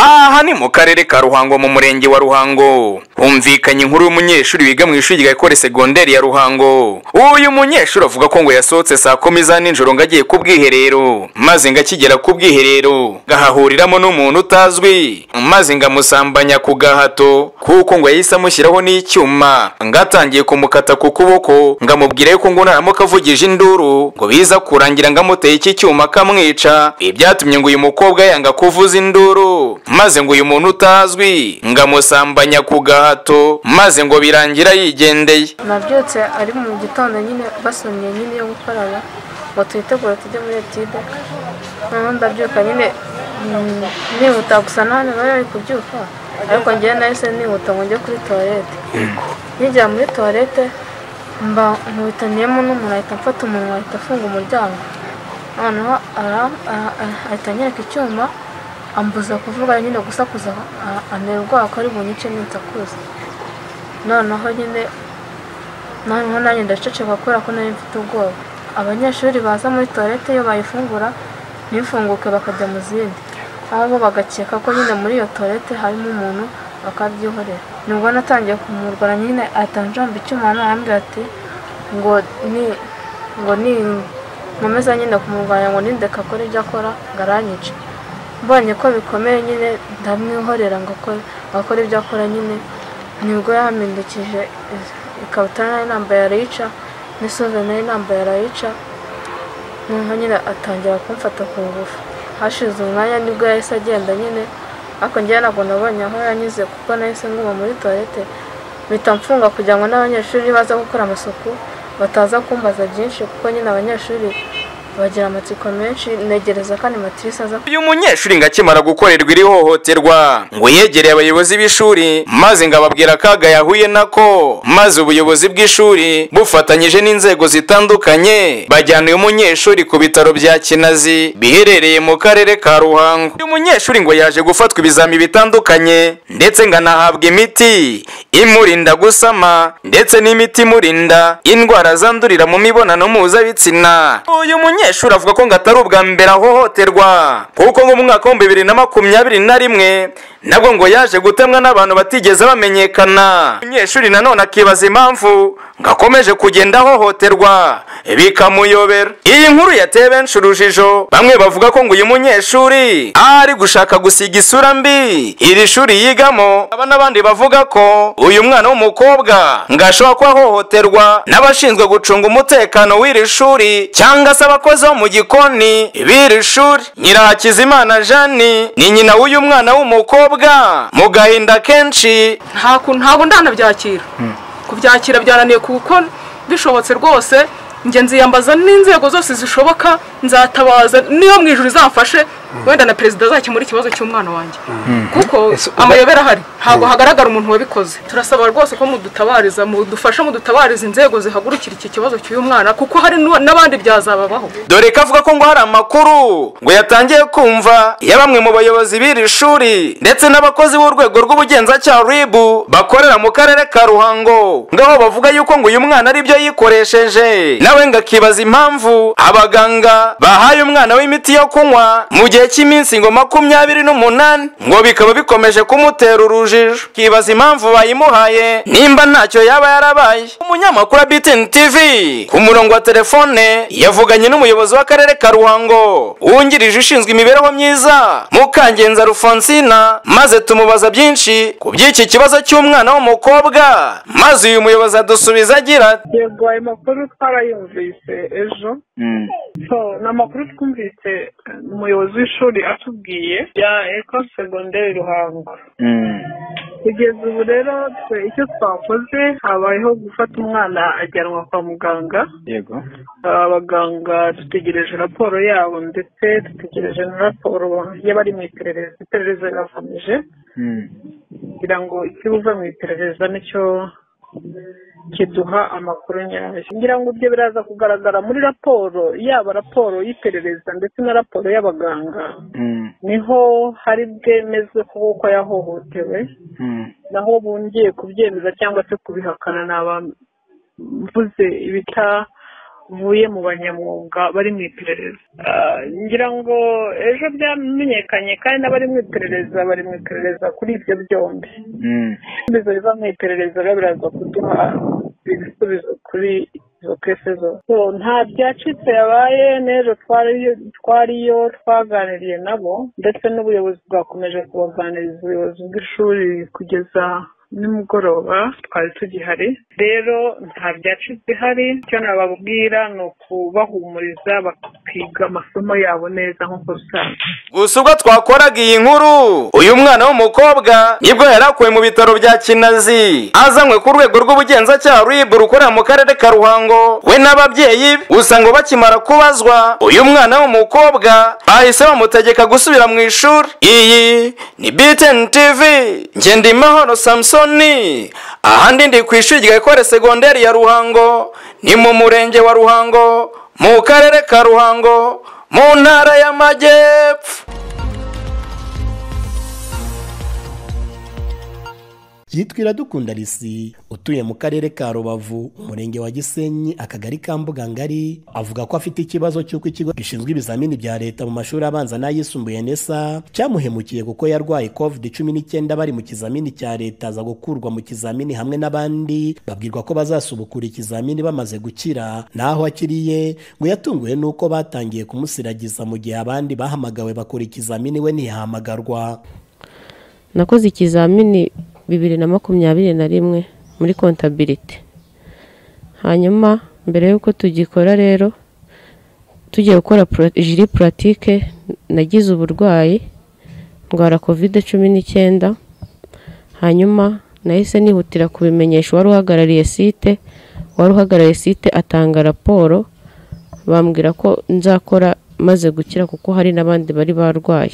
aha ni mu karere ka ruhango mu murenge wa ruhango humvikanye inkuru y'umunyeshuri wiga mu ishuri rya ekole segonderi ya ruhango uyu munyeshuri avuga ko ngo yasohotse saa kumi za nijoro ngo agiye ku bwiherero maze ngo akigera ku bwiherero gahahuriramo n'umuntu utazwi maze ngo amusambanya ku gahato kuko ngo yahise amushyiraho n'icyuma ngo atangiye kumukata ku kuboko ngo amubwire ko ngo naramuka avugije induru ngo biza kurangira ngo amuteye iki cyuma akamwica ibi byatumye ngo uyu mukobwa yanga kuvuza induru maze ngo uyu muntu utazwi ngo amusambanya ku gahato maze ngo birangira yigendeye nabyutse ari mu gitondo nyine basomye nyine yo gukorana ngo twitegure tujye muri etide noneho ndabyuka nyine mm, nihuta gusa none bari bari kubyuka ariko ngewe nahise nihuta ngo njye kuri toilette nigera muri toilette mba nkubitaniyemo n'umuntu ahita amfata umunwa ahita afunga umuryango noneho ara- ara- ara- ahita anyereka icyuma ambuza kuvuga nyine gusakuza a- antera ubwoba ko ari bunyice ninsakuza noneho nyine noneho nanjye ndaceceka kubera ko nari mfite ubwoba abanyeshuri baza muri toilette iyo bayifungura ntifunguke bakajya mu zindi aho bo bagakeka ko nyine muri iyo toilette harimo umuntu bakabyihorera nibwo natangiye kumurwara nyine ahita anjomba icyuma noneho arambwira ati ngo ni ngo ni nkomeza nyine kumurwanya ngo nindeka akora ibyo akora ngo aranyice mbonye ko bikomeye nyine ndamwihorera ngo akore ngo akore ibyo akora nyine nibwo yampindukije i- ikabutura nari nambaye arayica n'isoza nari nambaye arayica noneho nyine atangira kumfata ku ngufu hashize umwanya nibwo yahise agenda nyine ariko njyewe ntabwo nabonye aho yanyuze kuko nahise nguma muri toilette mpita mfunga kugira ngo n'abanyeshuri baza gukora amasuku bataza kumbaza byinshi kuko nyine abanyeshuri bagira amatsiko menshi negereza kandi matirisi aza uyu munyeshuri ngo akimara gukorerwa iri hohoterwa ngo yegereye abayobozi b'ishuri maze ngo ababwira akaga yahuye nako maze ubuyobozi bw'ishuri bufatanyije n'inzego zitandukanye bajyana uyu munyeshuri ku bitaro bya kinazi biherereye mu karere ka ruhango uyu munyeshuri ngo yaje gufatwa ibizami bitandukanye ndetse ngo anahabwa imiti imurinda gusama ndetse n'imiti imurinda indwara zandurira mu mibonano mpuzabitsina uyu munyeshuri avuga ko ngo atari ubwa mbere ahohoterwa kuko ngo mu mwaka w'ibihumbi bibiri na makumyabiri na rimwe nabwo ngo yaje gutemwa n'abantu batigeze bamenyekana umunyeshuri nanone akibaza impamvu ngo akomeje kugenda ahohoterwa bikamuyobera iyi nkuru yateye benshi urujijo bamwe bavuga ko ngo uyu munyeshuri ari gushaka gusiga isura mbi iri shuri yigamo aba n'abandi bavuga ko uyu mwana w'umukobwa ngo ashobora kuba ahohoterwa n'abashinzwe gucunga umutekano w'iri shuri cyangwa se abakozi bo mu gikoni b'iri shuri nyirahakizimana jani ni nyina w'uyu mwana w'umukobwa mu gahinda kenshi nta kuntu ntabwo ndanabyakira kubyakira byananiye kuko bishobotse rwose njye nziyambaza n'inzego zose zishoboka nzatabaza niyo mu ijoro izamfashe wenda na perezida azakemura ikibazo cy'umwana wanjye kuko Ese uba- amayobera ahari ntabwo hagaragara umuntu wabikoze turasaba rwose ko mudutabariza mudufasha mudutabariza inzego zihagurukira iki kibazo cy'uyu mwana kuko hari n'u- n'abandi byazababaho dore ko avuga ko ngo hari amakuru ngo yatangiye kumva ya bamwe mu bayobozi b'iri shuri ndetse n'abakozi b'urwego rw'ubugenzacyaha ribu bakorera mu karere ka ruhango ngaho bavuga yuko ngo uyu mwana aribyo yikoresheje nawe ngo akibaza impamvu abaganga bahaye umwana w'imiti yo kunywa mu gihe cy'iminsi ngo makumyabiri n'umunani ngo bikaba bikomeje kumutera urujijo akibaza impamvu bayimuhaye nimba ntacyo yaba yarabaye umunyamakuru wa BTN TV ku murongo wa telefone yavuganye n'umuyobozi w'akarere ka ruhango wungirije ushinzwe imibereho myiza mukangenza rufonsina maze tumubaza byinshi ku by'iki kibazo cy'umwana w'umukobwa maze uyu muyobozi adusubiza agira ati yego ayo makuru twarayumvise ejo so ni amakuru twumvise umuyobozi w'ishuri atubwiye ya ekole segonderi ruhango kugeza ubu rero twe icyo twakoze habayeho gufata umwana ajyanwa kwa muganga yego abaganga dutegereje raporo yabo ndetse dutegereje na raporo y'abari mu iperereza iperereza rirakomeje kugira ngo ikibuza mu iperereza nicyo kiduha amakuru nyayo kugira ngo ibyo biraza kugaragara muri raporo yaba raporo y'iperereza ndetse na raporo y'abaganga niho hari bwemezwe kuko yahohotewe naho bongeye kubyemeza cyangwa se kubihakana ni abamvuze ibita muye mu banyamwuga bari mu iperereza Ah, ngira ngo ejo byamenyekanye kandi n'abari mu iperereza bari mu iperereza kuri ibyo byombi ibisubizo biva mu iperereza biba biraza kuduha ibisubizo kuri izo kese zose So, nta byacitse yabaye n'ejo twariyo twariyo twaganiriye nabo ndetse n'ubuyobozi bwakomeje kubaganiriza ubuyobozi bw'ishuri kugeza nimugoroba twari tugihari rero nta byacitse hari icyo nababwira ni ukubahumuriza bakiga amasomo yabo neza nk'uko bisanzwe gusa ubwo twakoraga iyi nkuru uyu mwana w'umukobwa nibwo yari akuwe mu bitaro bya kinazi azanywe ku rwego rw'ubugenzacyaha rib rukorera mu karere ka ruhango we n'ababyeyi be gusa ngo bakimara kubazwa uyu mwana w'umukobwa bahise bamutegeka gusubira mu ishuri iyi ni btn tv njye ndi mahoro samusoni ahandi ndi ku ishuri rya ekore segonderi ya ruhango ni mu murenge wa ruhango mu karere ka ruhango mu ntara y'amajyepfo yitwa iradukunda risi utuye mu karere ka rubavu umurenge wa gisenyi akagari ka mbugangari avuga ko afite ikibazo cy'uko ikigo gishinzwe ibizamini bya leta mu mashuri abanza n'ayisumbuye nesa cyamuhemukiye kuko yarwaye covid cumi n'icyenda bari mu kizamini cya leta aza gukurwa mu kizamini hamwe n'abandi babwirwa ko bazasubukura ikizamini bamaze gukira naho akiriye ngo yatunguwe n'uko batangiye kumusiragiza mu gihe abandi bahamagawe bakora ikizamini we ntihamagarwa nakoze ikizamini bibiri na makumyabiri na rimwe muri kontabiriti hanyuma mbere y'uko tugikora rero tugiye gukora pro- jiri puratike nagize uburwayi ndwara kovide cumi n'icyenda hanyuma nahise nihutira kubimenyesha uwari uhagarariye site uwari uhagarariye site atanga raporo bambwira ko nzakora maze gukira kuko hari n'abandi bari barwaye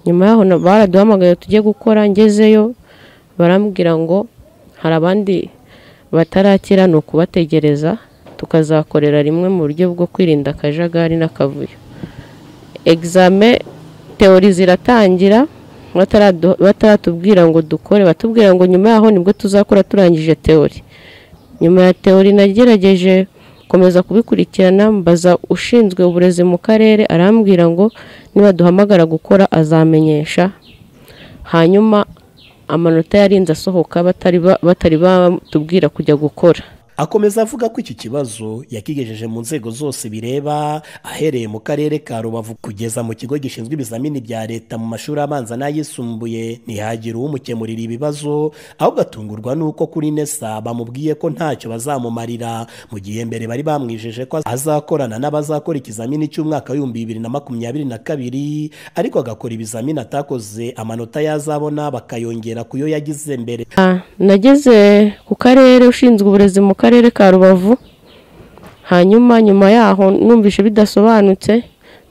nyuma yaho na- baraduhamagaye tujye gukora ngezeyo barambwira ngo hari abandi batarakira ni ukubategereza tukazakorera rimwe mu buryo bwo kwirinda akajagari n'akavuyo egizame teori ziratangira bataradu- bataratubwira ngo dukore batubwira ngo nyuma yaho nibwo tuzakora turangije teori nyuma ya teori nagerageje komeza kubikurikirana mbaza ushinzwe uburezi mu karere arambwira ngo niba duhamagara gukora azamenyesha hanyuma amanota yarinze asohoka batari ba- batari batubwira kujya gukora akomeza avuga ko iki kibazo yakigejeje mu nzego zose bireba ahereye mu karere ka rubavu kugeza mu kigo gishinzwe ibizamini bya leta mu mashuri abanza n'ayisumbuye ntihagire umukemurira ibibazo ahubwo atungurwa n'uko kuri nesa bamubwiye ko ntacyo bazamumarira mu gihe mbere bari bamwijeje ko azakorana n'abazakora ikizamini cy'umwaka w'ibihumbi bibiri na makumyabiri na kabiri ariko agakora ibizamini atakoze amanota yazabona bakayongera ku yo yagize mbere Ah, nageze ku karere ushinzwe uburezi mu karere ka rubavu hanyuma nyuma yaho numvise bidasobanutse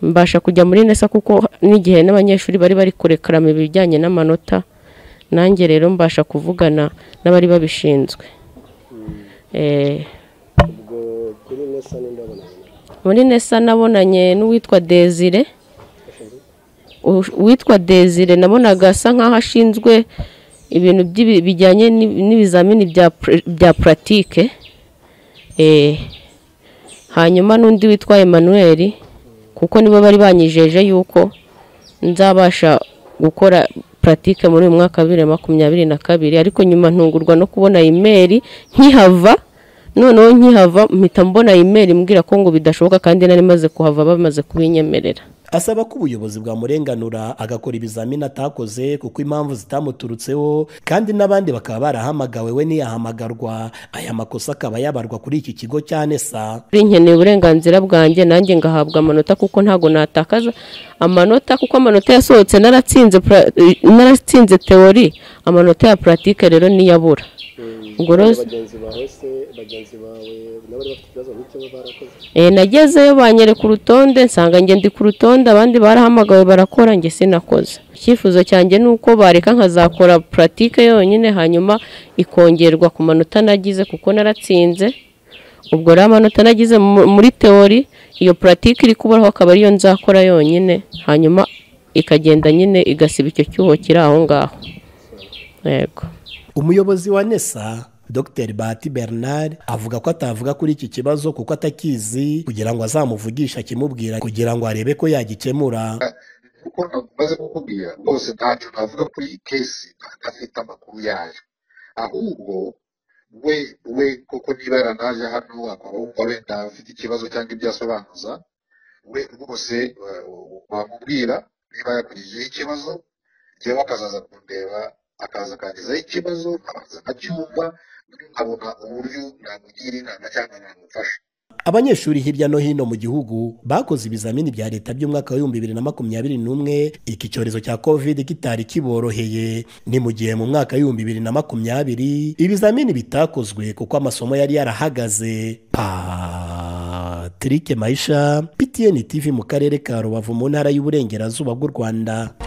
mbasha kujya muri nesa kuko n'igihe n'abanyeshuri bari bari kurekarama ibijyanye n'amanota nanjye rero mbasha kuvugana n'abari babishinzwe Eh, ubwo kuri nesa n'indabonanye muri nesa nabonanye n'uwitwa desire uwitwa desire nabonaga asa nk'aho ashinzwe ibintu by'ibi- bijyanye n'i- n'ibizamini bya pr- bya puratike Eh, hanyuma n'undi witwa emmanuel kuko nibo bari banyijeje yuko nzabasha gukora puratike muri uyu mwaka wa bibiri na makumyabiri na kabiri ariko nyuma ntungurwa no kubona imeri nkihava noneho nkihava mpita mbona imeri mbwira ko ngo bidashoboka kandi nari maze kuhava bamaze kubinyemerera asaba ko ubuyobozi bwamurenganura agakora ibizamini atakoze kuko impamvu zitamuturutseho kandi n'abandi bakaba barahamagawe we ntiyahamagarwa aya makosa akaba yabarwa kuri iki kigo cya nesa Kuri nkeneye uburenganzira bwanjye nanjye ngahabwa amanota kuko ntago natakaza amanota kuko amanota yasohotse naratsinze pra- naratsinze teori amanota ya puratike rero niyabura ubwo rero bagenzi bawe se bagenzi bawe n'abari bafite ikibazo nk'icyo bo barakoze Eh, nagezeyo banyereka urutonde nsanga njye ndi ku rutonde abandi barahamagawe barakora njye sinakoze icyifuzo cyanjye ni uko bareka nkazakora puratike yonyine hanyuma ikongerwa ku manota nagize kuko naratsinze ubwo rero amanota nagize mu- muri teori iyo puratike iri kuburaho akaba ariyo nzakora yonyine hanyuma ikagenda nyine igasiba icyo cyuho kiri aho ngaho yego umuyobozi wa nesa dr bahati bernard avuga ko atavuga kuri iki kibazo kuko atakizi kugira ngo azamuvugishe akimubwira kugira ngo arebe ko yagikemura kuko namaze kukubwira rwose ntacyo navuga kuri iyi kesi adafite amakuru yayo ahubwo we we koko niba yaranaje hano akabumva wenda afite ikibazo cyangwa ibyo asobanuza we rwose wamubwira niba yakurikijeho ikibazo yewe akazaza kundeba akaza akangezaho ikibazo akaza akacyumva nkabona uburyo namugira inama cyangwa namufasha abanyeshuri hirya no hino mu gihugu bakoze ibizamini bya leta by'umwaka w'ibihumbi bibiri na makumyabiri n'umwe iki cyorezo cya covid kitari kiboroheye ni mu gihe mu mwaka w'ibihumbi bibiri na makumyabiri ibizamini bitakozwe kuko amasomo yari yarahagaze patrick mayisha ptn tv mu karere ka rubavu mu ntara y'uburengerazuba bw'u rwanda